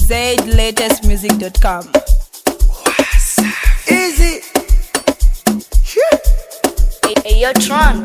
zlatestmusic.com. Easy. Hey, yo, Tron.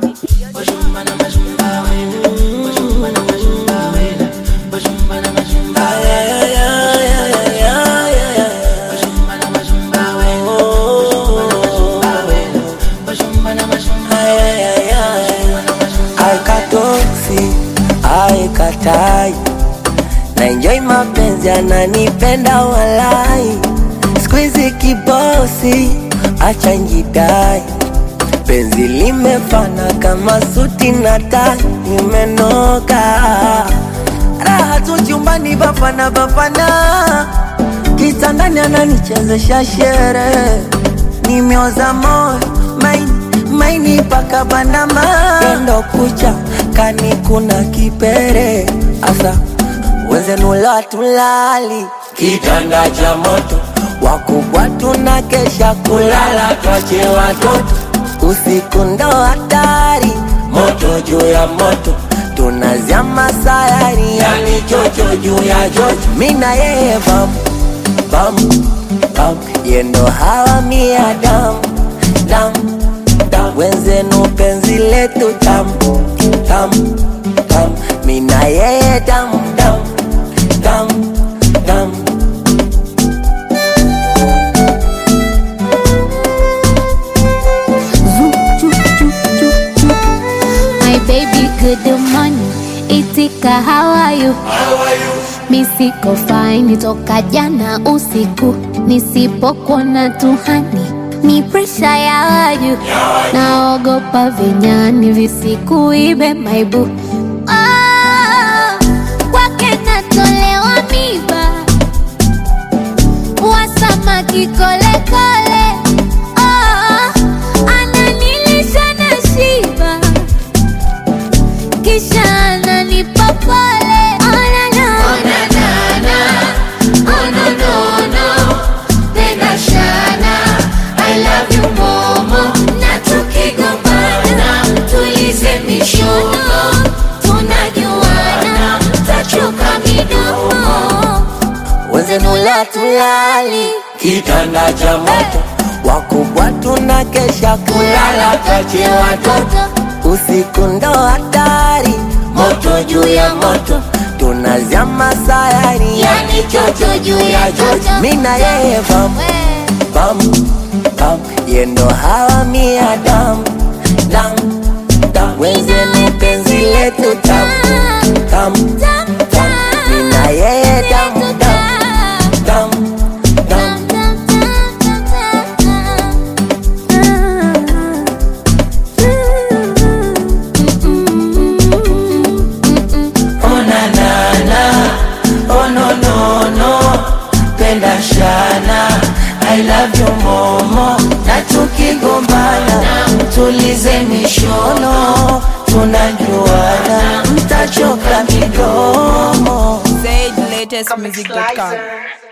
Aikatoksi, aikatai na enjoy mapenzi ananipenda walai squeeze kibosi acha njidai penzi limefana kama suti na tai imenoka raha tu chumbani bapana bapana kitandani ananichezesha shere nimeoza moyo maini maini paka bandama endo kucha kani kuna kipere asa wenzenula tulali kitanda cha moto wakubwa tuna kesha kulala twache watoto usiku ndo hatari moto juu ya moto tunazama sayari yani chocho juu ya chocho mina yeye bamu bamu bamu yendo hawa mia damu damu damu wenzenu penzi letu tamu tamu tamu mina yeye damu damu damu damu My baby, good morning. Itika, how are you? Mi siko fine toka jana usiku, nisipokuona tuhani ni presha ya waju, naogopa vinyani visikuibe maibu Ah, kwake natolewa miba wasamaki kolekole Ah, ananilisha na shiba kisha ananipa pole Oh, na, na. Na tukigombana, tulize mishono, tunajuana, tachoka midomo wenzenula tulali kitanda cha moto wakubwa tuna kesha kulala twache watoto usiku ndo hatari moto juu ya moto tunazama sayari yani chocho juu ya chocho mina yeye bamu bamu bamu yendo hawa mia damu damu damu wenzeni penzi letu tamu tamu tamu mina yeye damu damu damu damu Oh na na na, oh no no no, penda shana, I love you momo, na tukigombana, tulize mishono, tunajuana, mtachoka midomo. zlatestmusic.com.